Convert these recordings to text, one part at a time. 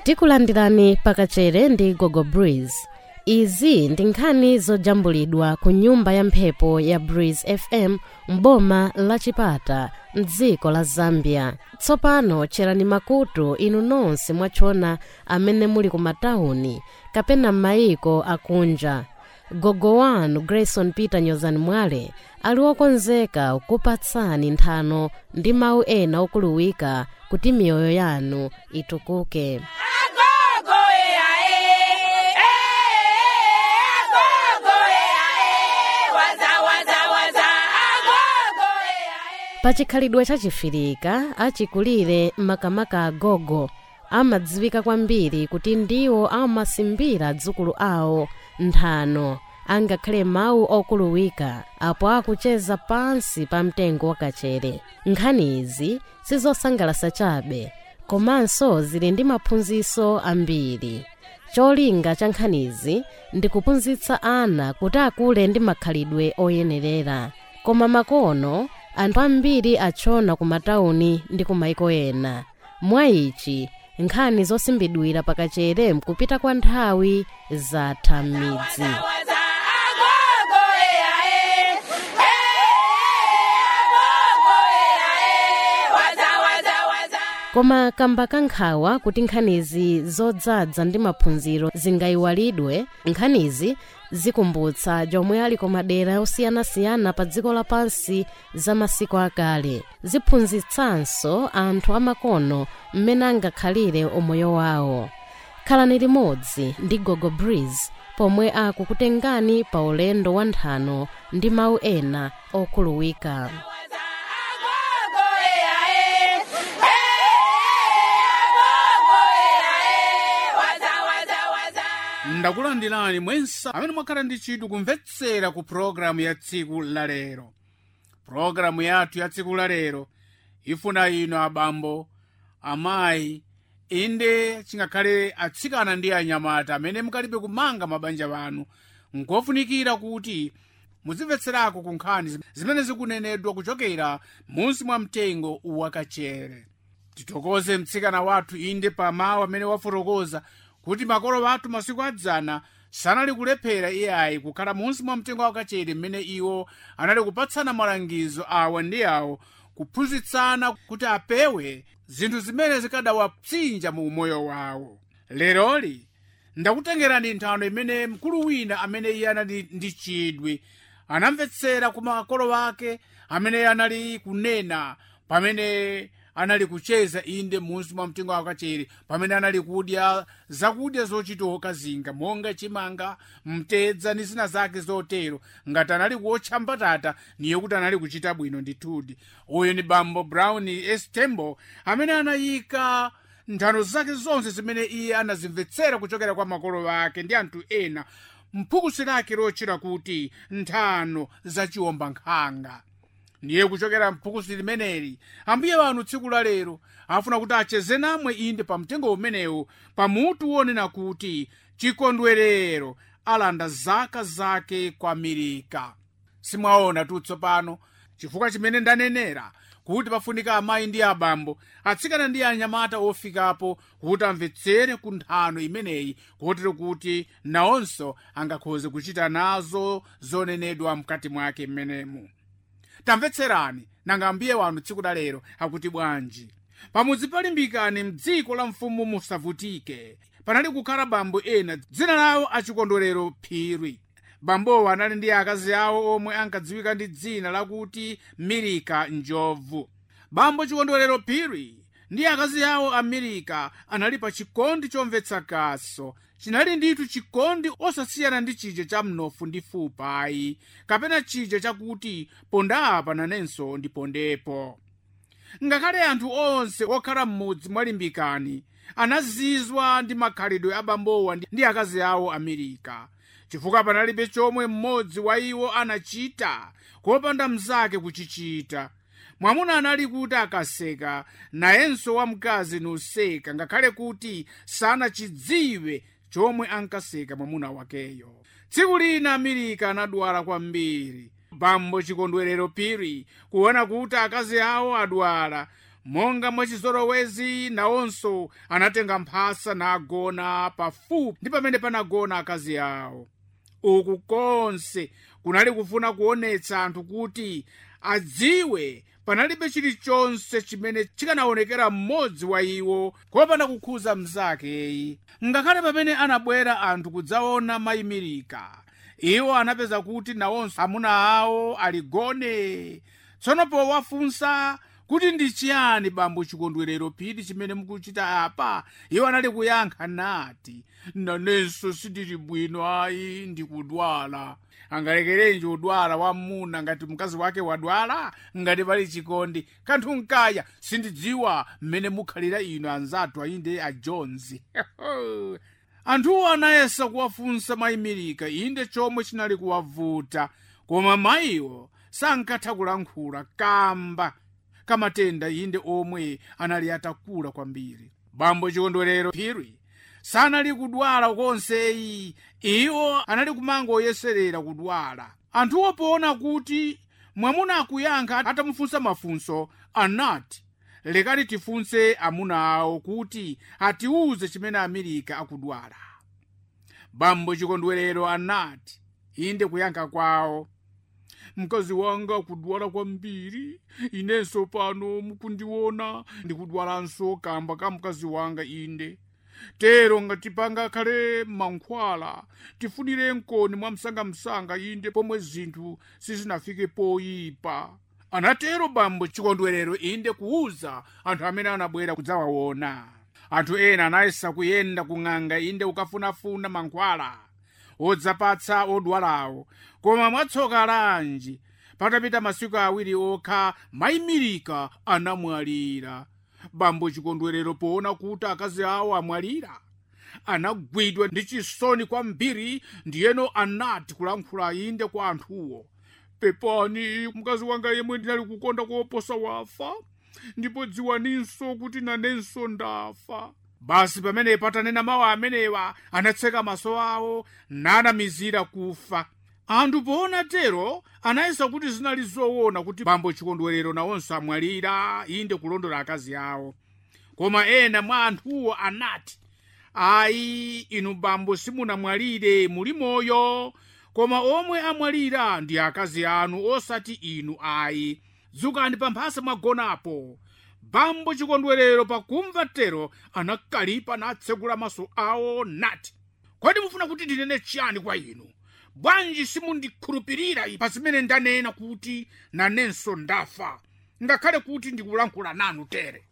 tikulandirani pakachere ndi gogo breeze izi ndi nkhani zojambulidwa ku nyumba ya mphepo ya breeze fm m'boma la chipata mdziko la zambia tsopano tcherani makutu inu nonse mwachona amene muli ku matawuni kapena m'mayiko akunja gogo wanu grayson peter nyozani mwale ali wokonzeka kupatsani nthano ndi mawu ena okuluwika kuti miyoyo yanu itukuke pachikhalidwe chachifirika achikulire makamaka agogo amadziwika kwambiri kuti ndiwo amasimbira dzukulu awo nthano angakhale mawu okuluwika apo akucheza pansi pa mtengo wakachere nkhani izi sizosangalasa chabe komanso zili ndi maphunziro ambiri cholinga cha nkhanizi ndi kuphunzitsa ana kuti akule ndi makhalidwe oyenerera koma makono anthu ambiri achona ku matawuni ndi ku maiko ena mwa ichi nkhani zosimbidwira pakachere mkupita kwa nthawi zatha m'midzi koma kamba kankhawa kuti nkhanizi zodzadza ndi maphunziro zingayiwalidwe nkhanizi zikumbutsa jomwe ali ku madera osiyanasiyana pa dziko lapansi za masiku akale ziphunzitsanso anthu amakono mmene angakhalire umoyo wawo khalani limodzi ndi gogo breeze pomwe akukutengani pa ulendo wa nthano ndi mawu ena okhuluwika ndakulandirani mwensa amene mwakhala ndi chidwi kumvetsera ku pologalamu ya tsiku lalero pologalamu yathu ya tsiku lalero ifuna inu abambo amayi inde chingakhale atsikana ndi anyamata amene mukalibe kumanga mabanja wanu nkofunikira kuti muzimvetserako ku nkhani zimene zikunenedwa kuchokera munsi mwa mtengo wakachere titokoze mtsikana wathu inde pa mawu amene wafotokoza kuti makolo athu masiku adzana sanali kulephera iyayi kukhala munsi mwa mtengo wakachere mmene iwo anali kupatsana malangizo awa ndi awo kuphunzitsana kuti apewe zinthu zimene zikadawapsinja mu umoyo wawo leroli ndakutengerani nthano imene mkulu wina amene iye anali ndi chidwi anamvetsera ku makolo ake amene anali kunena pamene anali kucheza inde munsi mwa mtengo wakachere pamene anali kudya zakudya zochitoka zinga monga chimanga mtedza ndi zina zake zotero ngati anali kuotcha mbatata niye kuti anali kuchita bwino ndithudi uyu ni bambo brown estembo amene anayika nthano zake zonse zimene iye anazimvetsera kuchokera kwa makolo ake ndi anthu ena mphukusi lake lotchera kuti nthano zachiwombankhanga ndiye kuchokera mphukusi limeneli ambuye wanu tsiku la lero afuna kuti acheze namwe inde pa mtengo umenewu pamutu wonena kuti chikondwerero alanda zaka zake kwa milika simwaona tutsopano chifukwa chimene ndanenera kuti pafunika amayi ndi abambo atsikana ndi anyamata ofikapo kuti amvetsere ku nthano imeneyi kotero kuti nawonso angakhoze kuchita nazo zonenedwa mkati mwake mmenemu tamvetserani nanga ambuye wanu tsiku la lero akuti bwanji pamudzi palimbikani mdziko la mfumu musavutike panali kukhala bambo ena dzina lawo achikondwerero phiri bambowo anali ndi akazi awo omwe ankadziwika ndi dzina lakuti milika njovu bambo chikondwerero phiri ndi akazi awo amirika anali pa chikondi chomvetsa kaso chinali ndithu chikondi osasiyana ndi chija cha mnofu ndi fupa ayi kapena chija chakuti pondapa nanenso ndipondepo ngakhale anthu onse okhala m'mudzi mwalimbikani anazizwa ndi makhalidwe abambowa ndi akazi awo amirika chifukwa panalibe chomwe mmodzi wa iwo anachita kopanda mnzake kuchichita mwamuna anali kuti akaseka nayenso wamkazi nuseka ngakhale kuti sanachidziwe chomwe ankaseka mwamuna wakeyo tsiku lina amirika anadwala kwambiri bambo chikondwerero phiri kuona kuti akazi awo adwala monga mwachizolowezi nawonso anatenga mphasa nagona pafupi ndi pamene panagona akazi awo uku konse kunali kufuna kuonetsa anthu kuti adziwe panalibe chilichonse chimene chikanaonekera mmodzi wa iwo kopanda kukhuza mnzakeyi ngakhale pamene anabwera anthu kudzaona mayimirika iwo anapeza kuti nawonso amuna awo aligone tsono powafunsa kuti ndi chiyani bambo chikondwerero phiri chimene mukuchita apa iwo anali kuyankha nati nanenso sindili bwino ayi ndikudwala angalekerenji udwala wamuna ngati mkazi wake wadwala ngati pali chikondi kanthu nkaya sindidziwa mmene mukhalira inu anzathu ayinde a jones anthuwo anayesa kuwafunsa mayimirika inde chomwe chinali kuwavuta koma mayiwo sankatha kulankhula kamba kamatenda inde omwe anali atakula kwambiri bambo chikondwerero phiri sanali kudwala konseyi iwo anali kumangoyeserera kudwala anthuwo poona kuti mwamuna akuyankha atamufunsa mafunso anati lekani tifunse amuna awo kuti atiuze chimene amerika akudwala bambo chikondwerero anati inde kuyankha kwawo mkazi wanga akudwala kwambiri inenso pano mukundiona ndikudwalanso kamba ka mkazi wanga inde tero ngati pangakhale mankhwala tifunire mkoni mwa msangamsanga inde pomwe zinthu sizinafike poyipa anatero bambo chikondwerero inde kuuza anthu amene anabwera kudzawaona anthu ena anayesa kuyenda kung'anga inde ukafunafuna mankhwala odzapatsa odwalawo koma mwatsoka lanji patapita masiku awiri okha mayimirika anamwalira bambo chikondwerero poona kuti akazi awo amwalira anagwidwa ndi chisoni kwambiri ndiyeno anati kulankhula inde kwa anthuwo pepani mkazi wanga yemwe ndinali kukonda koposa wafa ndipo dziwaninso kuti nanenso ndafa basi pamene patanena mawu amenewa anatseka maso awo nanamizira kufa anthu poona tero anayesa kuti zinali zoona kuti bambo chikondwerero nawonso amwalira inde kulondola akazi awo koma ena mwa anthuwo anati ayi inu bambo simunamwalire muli moyo koma omwe amwalira ndi akazi anu osati inu ayi dzukani pamphasa mwagonapo bambo chikondwerero pakumva tero anakalipa natsegula maso awo nati kodi mufuna kuti ndinene chiyani kwa inu bwanji simundikhulupirira pa zimene ndanena kuti nanenso ndafa ngakhale kuti ndikulankhula nanu tere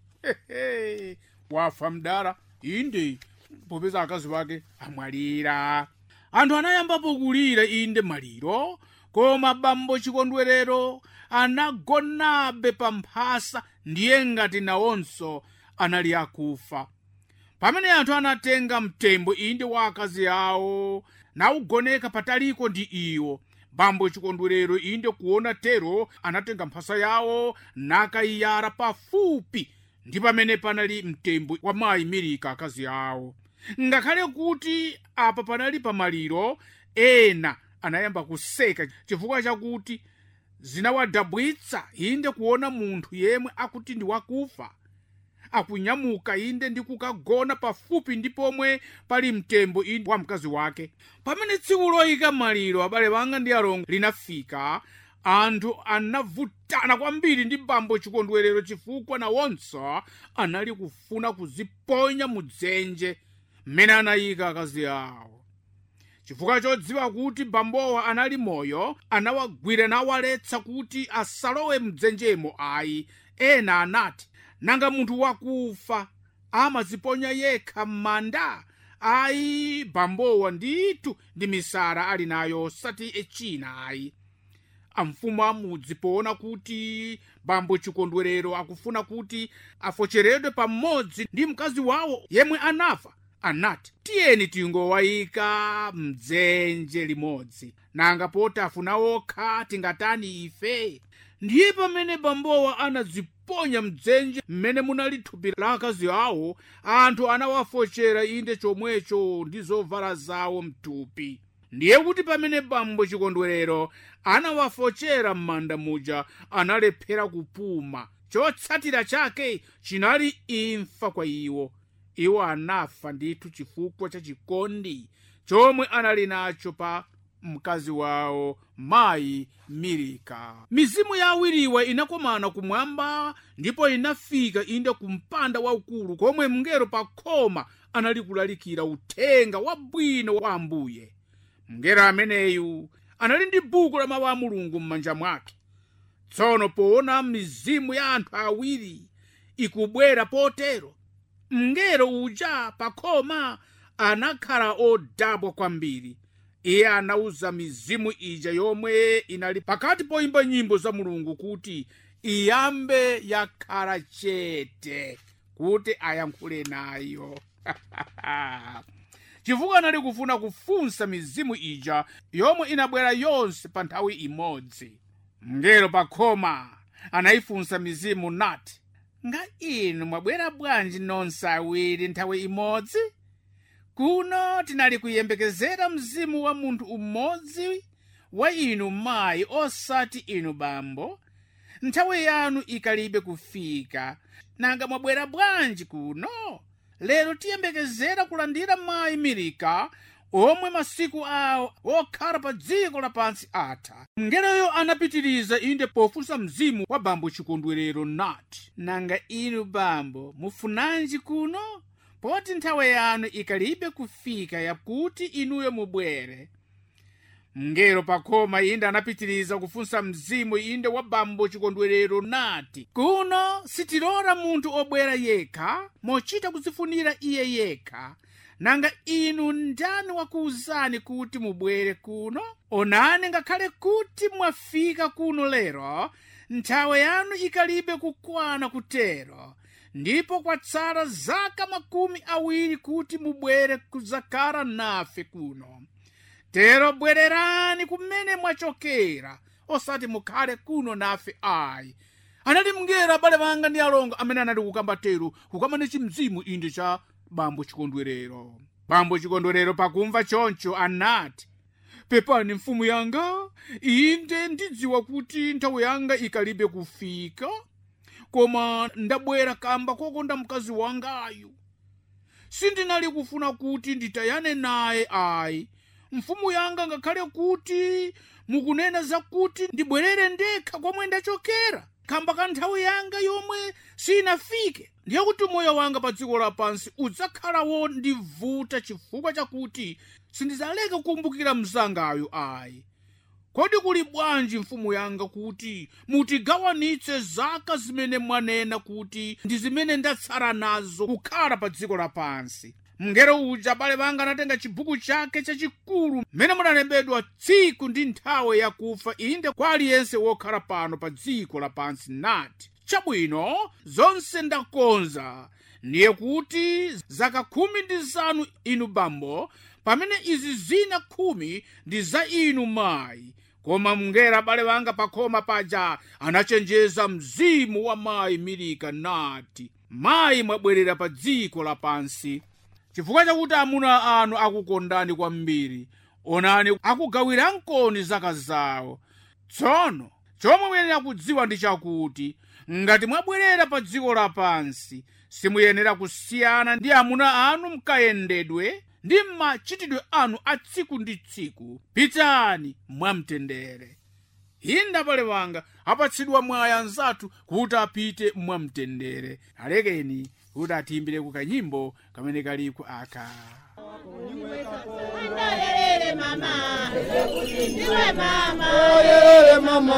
Hehe, wafa mdala inde popeza akazi wake amwalira anthu anayambapo kulira inde maliro koma bambo chikondwerero anagonabe pamphasa ndiye ngati nawonso anali akufa pamene anthu anatenga mtembo inde wa akazi awo naugoneka pataliko ndi iwo bambo chikondwerero inde kuona tero anatenga mphasa yawo nakayiyara pafupi ndi pamene panali mtembo wa mayi mirika akazi awo ngakhale kuti apa panali pamaliro ena anayamba kuseka chifukwa chakuti zinawadabwitsa inde kuona munthu yemwe akuti ndi wakufa akunyamuka inde ndi kukagona pafupi ndi pomwe pali mtembo inde wa mkazi wake pamene tsiku loyika maliro abale banga ndi alongo linafika anthu anavutana kwambiri ndi bambo chikondwerero chifukwa nawonso anali kufuna kuziponya mudzenje mmene anayika akazi awo chifukwa chodziwa kuti bambowa anali moyo anawagwira nawaletsa kuti asalowe mdzenjemo ayi ena anati nanga munthu wakufa amaziponya yekha m'manda ayi bambowa ndithu ndi misala ali nayo osati echina ayi amfumu amudzi poona kuti bambo chikondwerero akufuna kuti afocheredwe pamodzi ndi mkazi wawo yemwe anafa anati tiyeni tingowayika mdzenje limodzi nanga poti afuna okha tingatani ife ndiye pamene bambowa anadziponya mdzenje mmene munali thupi la akazi awo anthu anawafochera inde chomwecho ndi zovala zawo mthupi ndiye kuti pamene bambo chikondwerero anawafochera m'manda muja analephera kupuma chotsatira chake chinali imfa kwa iwo iwo anafa ndithu chifukwa cha chikondi chomwe anali nacho pa mkazi wawo mayi milika mizimu ya awiriwa inakomana kumwamba ndipo inafika inde ku mpanda waukulu komwe mngelo pa khoma anali kulalikira uthenga wabwino wa ambuye mngelo ameneyu anali ndi buku la mawu a mulungu m'manja mwake tsono poona mizimu ya anthu awiri ikubwera potero mngelo uja pa khoma anakhala odabwa kwambiri iye anauza mizimu ija yomwe inali pakati poimba nyimbo za mulungu kuti iyambe yakhala chete kuti ayankhule nayo chifukwa anali kufuna kufunsa mizimu ija yomwe inabwera yonse pa nthawi imodzi mngelo pa khoma anayifunsa mizimu nati nga inu mwabwera bwanji nonse awiri nthawi imodzi kuno tinali kuyembekezera mzimu wa munthu umodzi wa inu mayi osati inu bambo nthawi yanu ikalibe kufika nanga mwabwera bwanji kuno lero tiyembekezera kulandira mayi milika omwe masiku awo okhala pa dziko lapansi atha mngeloyo anapitiriza inde pofunsa mzimu wa bambo chikondwerero nati nanga inu bambo mufunanji kuno poti nthawi yanu ikalibe kufika yakuti inuyo mubwere mngelo pakhoma inde anapitiriza kufunsa mzimu inde wa bambo chikondwerero nati kuno sitilora munthu obwera yekha mochita kuzifunira iye yekha nanga inu ndani wakuwuzani kuti mubwere kuno onani ngakhale kuti mwafika kuno lero nthawi yanu ikalibe kukwana kutero ndipo kwatsala zaka makumi awiri kuti mubwere kudzakhala nafe kuno tero bwererani kumene mwachokera osati mukhale kuno nafe ayi anali mngelo abale banga ndi alongo amene anali kukamba tero kukamba ndi chimzimu inde cha bambo chikondwerero bambo chikondwerero pakumva choncho anati pepani mfumu yanga inde ndidziwa kuti nthawi yanga ikalibe kufika koma ndabwera kamba kokonda mkazi wangayu sindinali kufuna kuti nditayane naye ayi mfumu yanga ngakhale kuti mukunena zakuti ndibwerere ndekha komwe ndachokera kamba ka nthawi yanga yomwe sinafike ndiye kuti moyo wanga pa dziko lapansi udzakhalawo ndivuta chifukwa chakuti sindidzaleka kukumbukira mzangayo ayi kodi kuli bwanji mfumu yanga kuti mutigawanitse zaka zimene mwanena kuti ndi zimene ndatsala nazo kukhala pa dziko lapansi mngelo uja abale banga anatenga chibhuku chake chachikulu mmene munalembedwa tsiku ndi nthawi yakufa inde kwa aliyense wokhala pano pa dziko lapansi nati chabwino zonse ndakonza ndiye kuti zaka khumi ndi zanu inu bambo pamene izi zina khumi ndi za inu mayi koma mngelo abale banga pakhoma paja anachenjeza mzimu wa mayi milika nati mayi mwabwerera pa dziko lapansi chifukwa chakuti amuna anu akukondani kwambiri onani akugawira nkoni zaka zawo tsono chomwe muyenera kudziwa ndi chakuti ngati mwabwerera pa dziko lapansi simuyenera kusiyana ndi amuna anu mkayendedwe ndi machitidwe anu a tsiku ndi tsiku pitani mwamtendere inde abale wanga apatsidwa mwayi anzathu kuti apite mwamtendere alekeni kuti atiimbire ku kanyimbo kamene kaliku aka Ndolelele mama, ndiwe mama, Oyelele mama,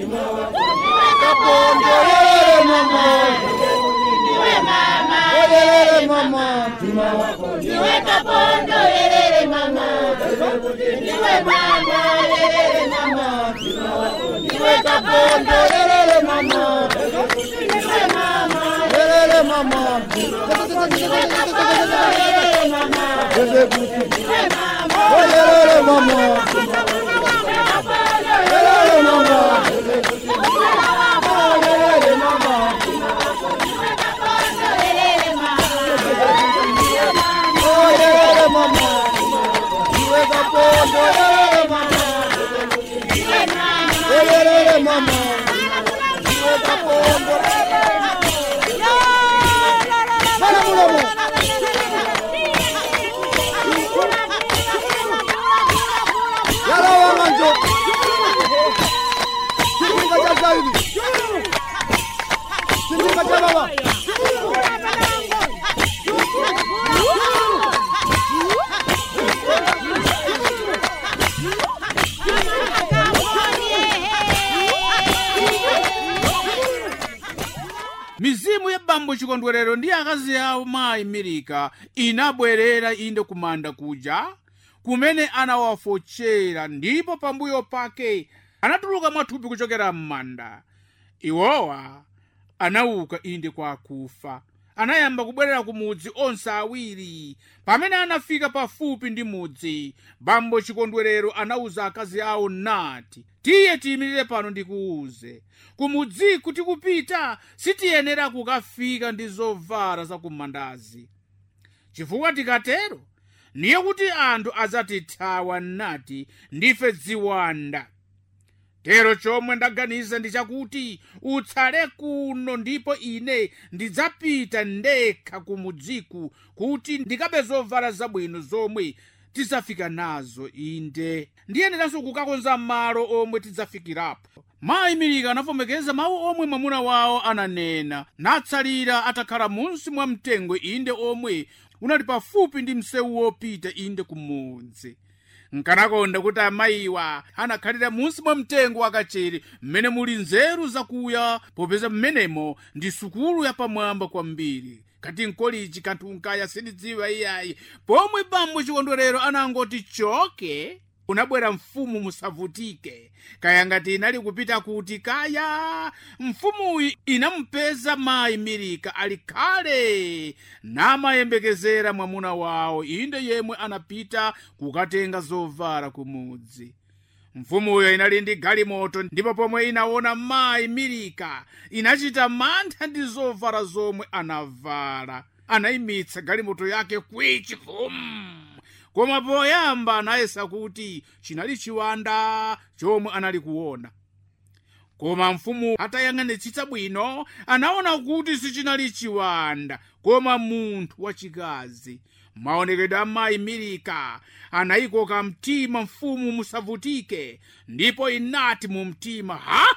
kapondolele mama, ndiwe mama, oyelele mama, ndiwe kapondo lelele mama, ndiwe mama, lelele mama, ndiwe kapondo kapondolele mama, ndiwe mama, lelele mama, ndiwe kapondo lelele mama, lele kuti, ndiwe mama, oyelele mama, kapondo lelele mama, lelele mama, kapondo lelele mama, oyelele mama, iwe kapondolele mama, ndiwe mama, oyelele mama, weka pombo mala mulomo yalawa manjo chipinga cha zaidi chipinga cha baba mizimu ya bambo chikondwerero ndi akazi awo mayi milika inabwerera inde kumanda kuja kumene anawafochera ndipo pambuyo pake anatuluka mwathupi kuchokera m'manda iwowa anauka inde kwa akufa anayamba kubwerera ku mudzi onse awiri pamene anafika pafupi ndi mudzi bambo chikondwerero anawuza akazi awo nati tiye tiyimirire pano ndikuwuze kumudziku tikupita sitiyenera kukafika ndi zovala zakumandazi chifukwa tikatero niye kuti anthu adzatithawa nati ndife ziwanda tero chomwe ndaganiza ndi chakuti utsale kuno ndipo ine ndidzapita ndekha kumudziku kuti ndikabe zovala zabwino zomwe tidzafika nazo inde ndiyeneranso kukakonza malo omwe tidzafikirapo mayi milika anavomekeza mawu omwe mwamuna wawo ananena natsalira atakhala munsi mwa mtengo inde omwe unali pafupi ndi msewu wopita inde kumudzi nkanakonda kuti amayiwa anakhalira munsi mwa mtengo wakachere mmene muli nzeru zakuya popeza mmenemo ndi sukulu yapamwamba kwambiri kati nkolichi kanthu nkaya sindidziwa iyayi pomwe bambo chikondwerero anangoti choke unabwera mfumu musavutike kaya ngati inali kupita kuti kaya mfumuyi inamupeza mayi milika ali khale namayembekezera mwamuna wawo inde yemwe anapita kukatenga zovala kumudzi mfumuyo inali ndi galimoto ndipo pomwe inaona mayi milika inachita mantha ndi zovala zomwe anavala anayimitsa galimoto yake kwichi vum koma poyamba anayesa kuti chinali chiwanda chomwe anali kuona koma mfumu atayang'anitsitsa bwino anaona kuti sichinali chiwanda koma munthu wachikazi maonekedwe a mayi milika anayikoka mtima mfumu musavutike ndipo inati mu mtima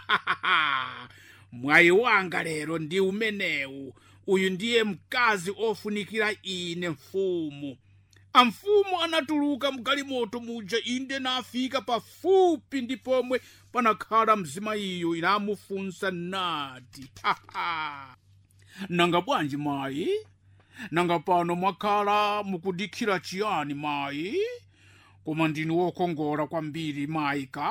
hahaha mwayi wanga lero ndi umenewu uyu ndiye mkazi ofunikira ine mfumu amfumu anatuluka mgalimoto muja inde nafika pafupi ndi pomwe panakhala mzimayiyo inamufunsa nati haha nanga bwanji mayi nanga pano mwakhala mukudikira chiyani mayi koma ndinu wokongola kwambiri mayi ka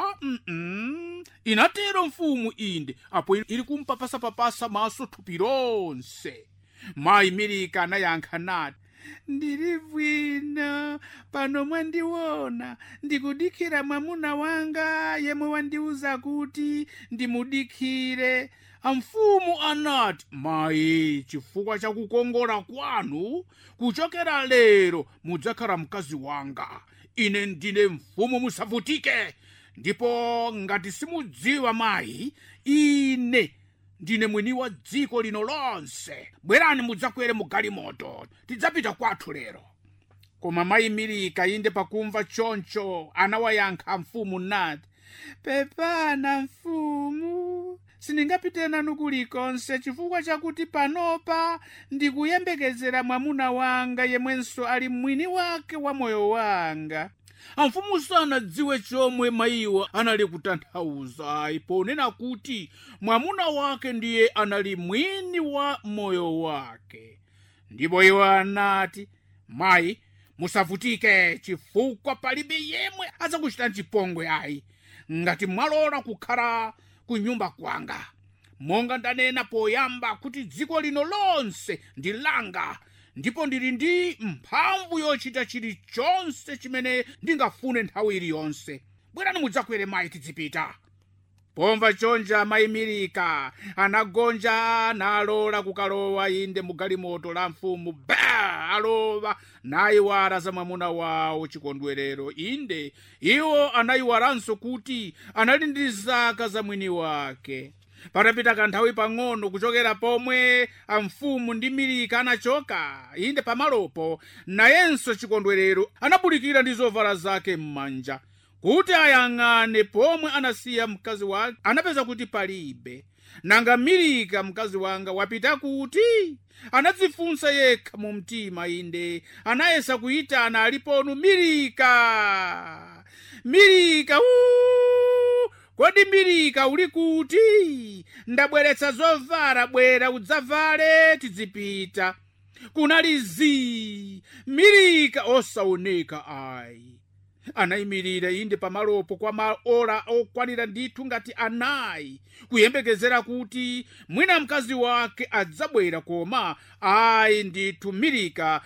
mm inatero mfumu inde apo ili kumpapasapapasa maso thupi lonse mayi milika anayankha nati ndili bwino pano mwandiona ndikudikira mwamuna wanga yemwe wandiuza kuti ndimudikire amfumu anati mayi chifukwa cha kukongola kwanu kuchokera lero mudzakhala mkazi wanga ine ndine mfumu musavutike ndipo ngati simudziwa mayi ine ndine mwini wa dziko lino lonse bwerani mudzakwere mu galimoto tidzapita kwathu lero koma mayi milika inde pakumva choncho anawayankha mfumu nati pepana mfumu sindingapite nanu kulikonse chifukwa chakuti panopa ndikuyembekezera mwamuna wanga yemwenso ali mwini wake wa moyo wanga amfumu sanadziwe chomwe mayiwa anali kutanthauza ayi ponena kuti mwamuna wake ndiye anali mwini wa moyo wake ndipo iwo anati mayi musavutike chifukwa palibe yemwe adzakuchitani chipongwe ayi ngati mwalola kukhala ku nyumba kwanga monga ndanena poyamba kuti dziko lino lonse ndi langa ndipo ndili ndi mphamvu yochita chilichonse chimene ndingafune nthawi iliyonse bwerani mudzakwere mayi tidzipita pomva chonja mayi milika anagonja nalola kukalowa inde mu galimoto la mfumu ba alowa nayiwala za mwamuna wawo chikondwerero inde iwo anayiwalanso kuti anali ndi zaka za mwini wake patapita kanthawi pang'ono kuchokera pomwe amfumu ndi milika anachoka inde pamalopo nayenso chikondwerero anabulikira ndi zovala zake m'manja kuti ayang'ane pomwe anasiya mkazi wake anapeza kuti palibe nanga milika mkazi wanga wapita kuti anadzifunsa yekha mu mtima inde anayesa kuyitana aliponu milika milika uu! kodi milika uli kuti ndabweretsa zovala bwera udzavale tidzipita kunali zii milika osaoneka ayi anayimirira inde pamalopo kwa maola okwanira ndithu ngati anayi kuyembekezera kuti mwina mkazi wake adzabwera koma ayi ndithu milika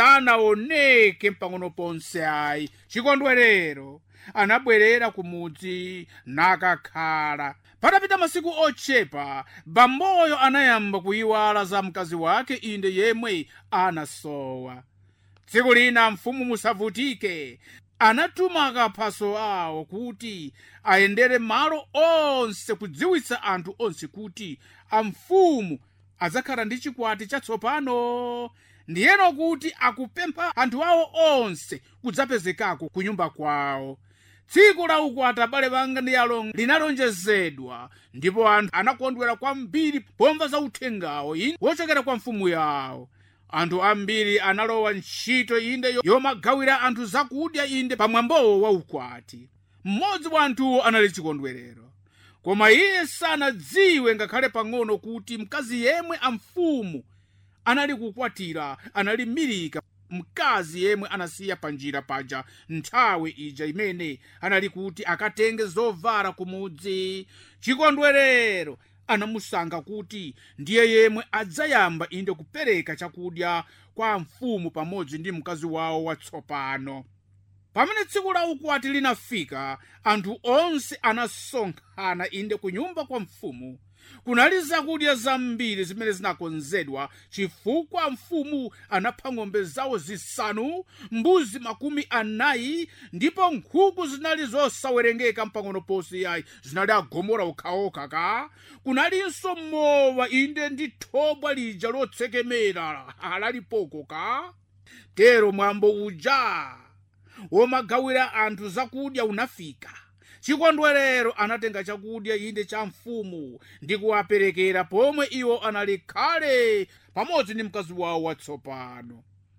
sanaoneke mpang'ono ponse ayi chikondwerero anabwerera kumudzi nakakhala patapita masiku ochepa bamboyo anayamba kuyiwala za mkazi wake inde yemwe anasowa tsiku lina mfumu musavutike anatuma akaphaso awo kuti ayendere malo onse kudziwitsa anthu onse kuti amfumu adzakhala ndi chikwati chatsopano ndiyeno kuti akupempha anthu awo onse kudzapezekako ku nyumba kwawo tsiku la ukwati abale banga ndi alongo linalonjezedwa ndipo anthu anakondwera kwambiri pomva za uthengawo inde wochokera kwa mfumu yawo anthu ambiri analowa ntchito inde yomagawira anthu zakudya inde pamwambowo wa ukwati mmodzi wa anthuwo anali chikondwerero koma iye sanadziwe ngakhale pang'ono kuti mkazi yemwe amfumu anali kukwatira anali milika mkazi yemwe anasiya panjira paja nthawi ija imene anali kuti akatenge zovala kumudzi chikondwerero anamusankha kuti ndiye yemwe adzayamba inde kupereka chakudya kwa mfumu pamodzi ndi mkazi wawo watsopano pamene tsiku la ukwati linafika anthu onse anasonkhana inde ku nyumba kwa mfumu kunali zakudya zambiri zimene zinakonzedwa chifukwa mfumu anapha ng'ombe zawo zisanu mbuzi makumi anayi ndipo nkhuku zinali zosawerengeka mpang'ono ponse yayi zinali agomora okhaokha ka kunalinso mowa inde ndi thobwa lija lotsekemera lalipoko ka tero mwambo uja womagawira anthu zakudya unafika chikondwerero anatenga chakudya inde cha mfumu ndi kuwaperekera pomwe iwo anali khale pamodzi ndi mkazi wawo watsopano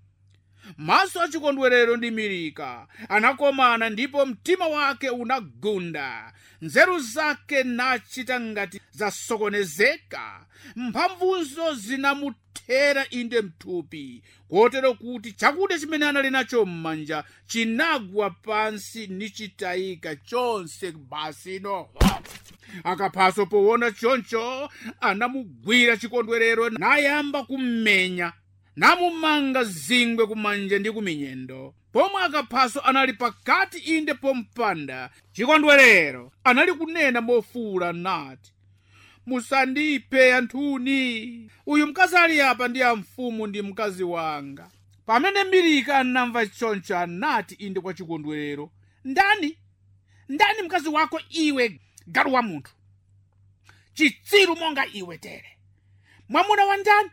maso a chikondwerero ndi milika anakomana ndipo mtima wake unagunda nzeru zake nachita ngati zasokonezeka mphamvunso zinamuthera inde mthupi kotero kuti chakudya chimene anali nacho m'manja chinagwa pansi nichitayika chonse basino akaphaso powona choncho anamugwira chikondwerero nayamba kummenya namumanga zingwe kumanja ndi kuminyendo pomwe akaphaso anali pakati inde pompanda chikondwerero anali kunena mofuwula nati musandiphe anthuni uyu mkazi ali apa ndi amfumu ndi mkazi wanga pamene milika anamva choncho anati inde kwa chikondwerero ndani ndani mkazi wako iwe galu wa munthu chitsiru monga iwe tere mwamuna wa ndani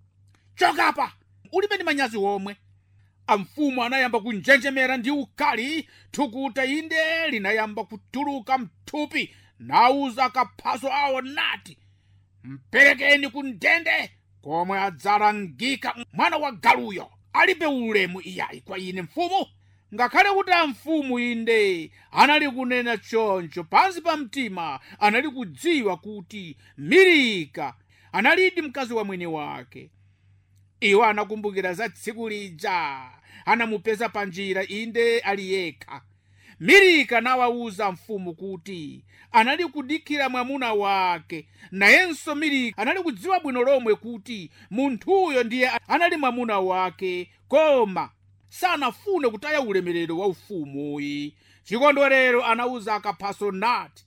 chokapa ulibe ndi manyazi omwe amfumu anayamba kunjenjemera ndi ukali thukuta inde linayamba kutuluka mthupi nauza akaphaso awo nati mperekeni ku ndende komwe adzalangika mwana wa galuyo alibe ulemu iyayi kwa ine mfumu ngakhale kuti amfumu inde anali kunena choncho pansi pa mtima anali kudziwa kuti milika analidi mkazi wa mwini wake iwo anakumbukira za tsiku lija anamupeza panjira inde ali yekha milika nawawuza mfumu kuti anali kudikira mwamuna wake nayenso milika anali kudziwa bwino lomwe kuti munthuyo ndiye anali mwamuna wake koma sanafune kutaya ulemerero wa ufumuyi chikondwerero anawuza akaphaso nati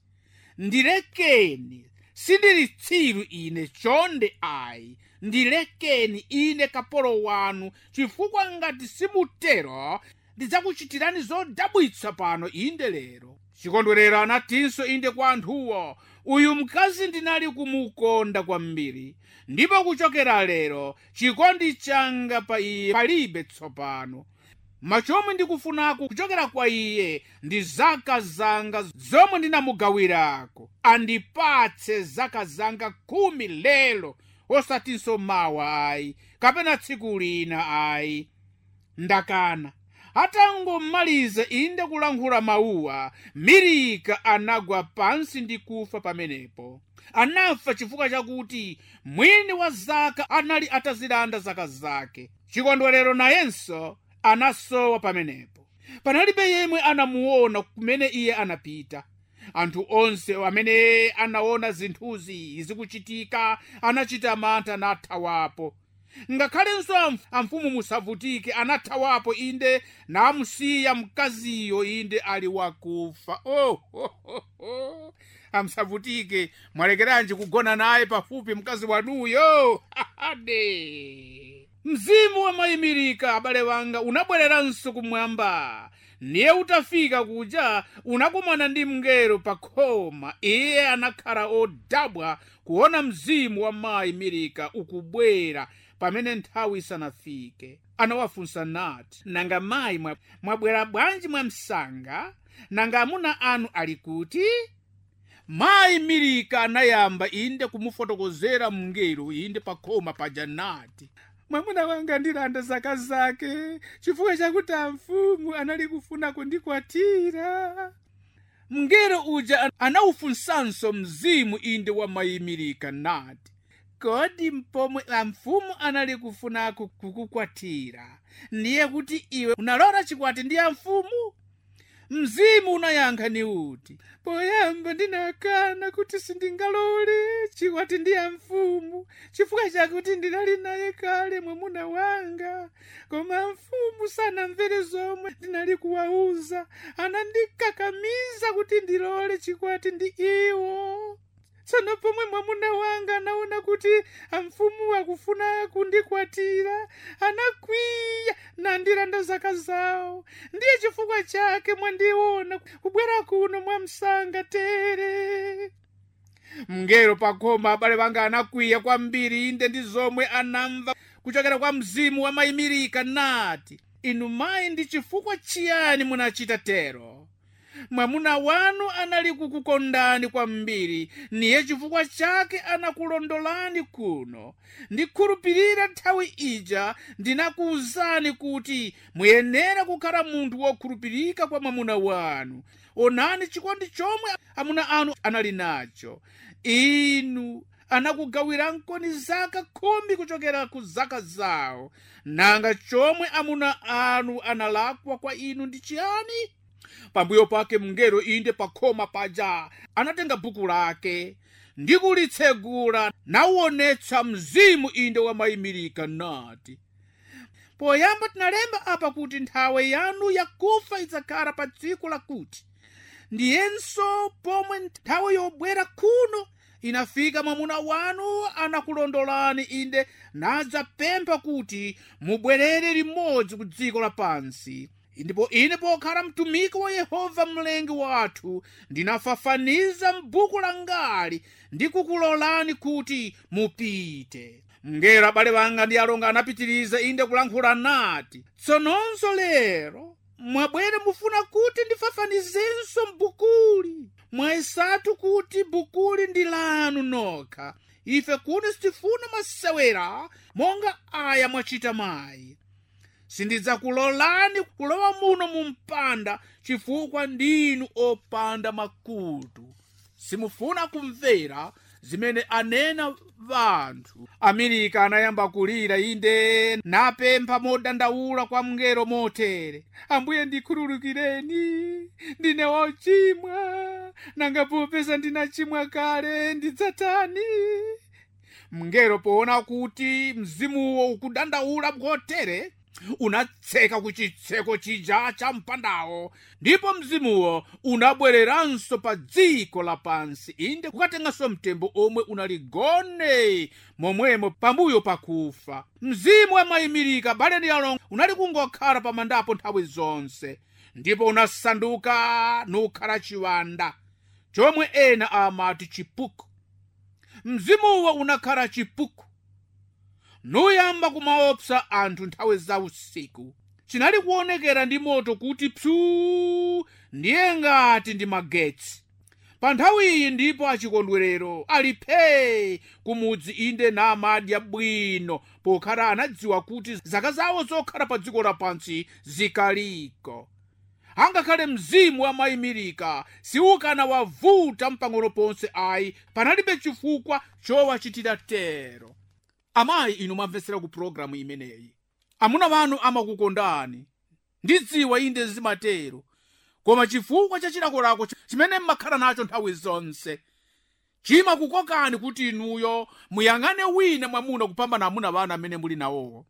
ndilekeni sindili tsiru ine chonde ayi ndilekeni ine kapolo wanu chifukwa ngati simutero ndidzakuchitirani zodabwitsa pano inde lero chikondwerero anatinso inde kwa anthuwo uyu mkazi ndinali kumukonda kwambiri ndipo kuchokera lero chikondi changa pa iye palibe tsopano machomwe ndikufunako kuchokera kwa iye ndi zaka zanga zomwe ndinamugawirako andipatse zaka zanga khumi lero osatinso mawa ayi kapena tsiku lina ayi ndakana atangomaliza inde kulankhula mawuwa milika anagwa pansi ndi kufa pamenepo anafa chifukwa chakuti mwini wa zaka anali atazilanda zaka zake chikondwerero nayenso anasowa pamenepo panalibe yemwe anamuona kumene iye anapita anthu onse amene anaona zinthuzi zikuchitika anachita mantha nathawapo ngakhalenso amf- amfumu musavutike anathawapo inde namusiya mkaziyo inde ali wakufa oh, oh, oh, oh. amsavutike mwalekeranji kugona naye pafupi mkazi wanuyo ade mzimu wamayimirika abale wanga unabwereranso kumwamba niye utafika kuja unakumana ndi mngelo pa khoma iye anakhala odabwa kuona mzimu wa mayi milika ukubwera pamene nthawi isanafike anawafunsa nati nanga mayi mwa- mwabwera bwanji mwamsanga nanga amuna anu ali kuti mayi milika anayamba inde kumufotokozera mngelo inde pa khoma paja nati mwamuna wanga ndilanda zaka zake chifukwa chakuti amfumu anali kufuna kundikwatira mngelo uja anawufunsanso mzimu inde wamayimirika nati kodi mpomwe amfumu anali kufuna ku- kukukwatira ndiye kuti iwe unalora chikwati ndi amfumu mzimu unayankha ni uti poyamba ndinakana kuti sindingalole chikwati ndi amfumu chifukwa chakuti ndinali naye kale mwamuna wanga koma mfumu sanamvere zomwe ndinali kuwauza anandikakamiza kuti ndilole chikwati ndi iwo tsono pomwe mwamuna wanga anaona kuti amfumu akufuna kundikwatira anakwiya nandilanda zaka zawo ndiye chifukwa chake mwandiona kubwera kuno mwamsanga tere mngelo pakhoma abale banga anakwiya kwambiri inde ndi zomwe anamva kuchokera kwa mzimu wa mayimirika nati inu mayi ndi chifukwa chiyani munachita tero mwamuna wanu anali kukukondani kwambiri niye chifukwa chake anakulondolani kuno ndikhulupirira nthawi ija ndinakuwuzani kuti muyenera kukhala munthu wokhulupirika kwa mwamuna wanu onani chikondi chomwe amuna anu anali nacho inu anakugawirankoni zaka khumi kuchokera ku zaka zawo nanga chomwe amuna anu analakwa kwa inu ndi chiyani pambuyo pake mngelo inde pakhoma paja anatenga buku lake ndi kulitsegula nawuonetsa mzimu inde wamayimirika nati poyamba tinalemba apa kuti nthawe yanu yakufa idzakhala pa tsiku lakuti ndiyenso pomwe nthawe yobwera kuno inafika mwamuna wanu anakulondolani inde nadzapempha kuti mubwerere limodzi ku dziko lapansi ndipo ine pokhala mtumiki wa yehova mlengi wathu ndinafafaniza m'buku langali ndi kukulolani kuti mupite mngelo abale banga ndi alonga anapitiriza inde kulankhula nati tsononso lero mwabwere mufuna kuti ndifafanizenso m'bukuli mwayesatu kuti bukuli ndi lanu nokha ife kuno sitifuna masewera monga aya mwachita mayi sindidzakulolani kulowa muno mu mpanda chifukwa ndinu opanda makutu simufuna kumvera zimene anena vanthu amerika anayamba kulira inde napempha modandaula kwa mngelo motere ambuye ndikhululukireni ndine wochimwa nanga popeza ndinachimwa kale ndidzatani mngelo poona kuti mzimuwo ukudandaula motere unatseka ku chitseko chija cha mpandawo ndipo mzimuwo unabwereranso pa dziko lapansi inde kukatenganso mtembo omwe unaligone momwemo pambuyo pakufa mzimu amayimirika bale ndi alongo unali kungokhala pamandapo nthawi zonse ndipo unasanduka nukhala chiwanda chomwe ena amati chipuku mzimuwo unakhala chipuku nuyamba kumaopsa anthu nthawi za usiku chinali kuonekera ndi moto kuti psuu ndiye ngati ndi magetsi pa nthawi iyi ndipo achikondwerero ali phee kumudzi inde namadya bwino pokhala anadziwa kuti zaka zawo zokhala pa dziko lapansi zikaliko angakhale mzimu wamayimirika siukana wavuta mpang'ono ponse ayi panalibe chifukwa chowachitira tero amayi inu mwamvetsera ku pologalamu imeneyi amuna wanu amakukondani ndidziwa inde zimatero koma chifukwa cha chilakolako chimene mmakhala nacho nthawi zonse chimakukokani kuti inuyo muyang'ane wina mwamuna kupambana amuna wanu amene muli nawowo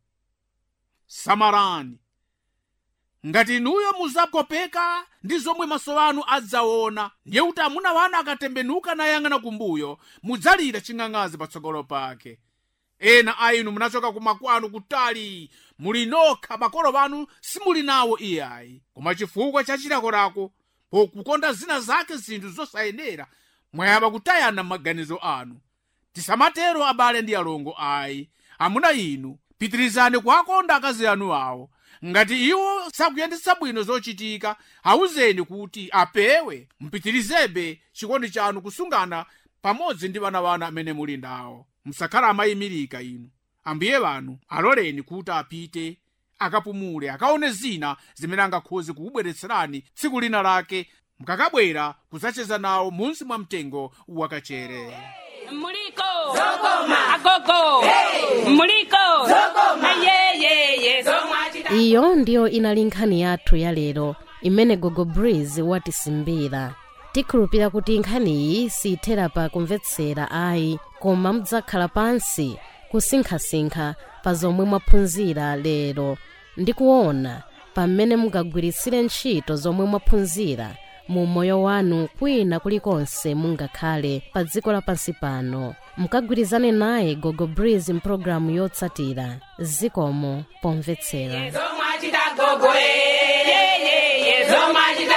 samarani ngati inuyo muzakopeka ndi zomwe maso anu adzaona ndiye kuti amuna wanu akatembenuka nayang'ana kumbuyo mudzalira ching'ang'azi patsogolo pake ena a inu munachoka kumakwanu kutali muli nokha makolo wanu simuli nawo iyayi koma chifukwa cha chilakolako pokukonda zina zake zinthu zosayenera mwayamba kutayana m'maganizo anu tisamatero abale ndi alongo ayi amuna inu pitirizani kuwakonda akazi anu awo ngati iwo sakuyendetsa bwino zochitika awuzeni kuti apewe mpitirizebe chikondi chanu kusungana pamodzi ndi vana vanu amene muli nawo musakhala amayimirika inu ambuye wanu aloleni kuti apite akapumule akaone zina zimene angakhoze kukubweretserani tsiku lina lake mukakabwera kudzacheza nawo munsi mwa mtengo wakachere Muliko. Zokoma. Agogo. Muliko. Zokoma. Ayeyeye. Zomwachita. iyo ndiyo inali nkhani yathu ya lero imene gogo breeze watisimbira tikhulupira kuti nkhaniyi siyithera pa kumvetsera ayi koma mudzakhala pansi kusinkhasinkha pa zomwe mwaphunzira lero ndi kuona pamene mungagwiritsire ntchito zomwe mwaphunzira mu moyo wanu kwina kulikonse mungakhale pa dziko lapansi pano mukagwirizane naye gogo breeze mpulogalamu yotsatira zikomo pomvetsera Zomwachita gogo. Eyeyeye. Zomwachita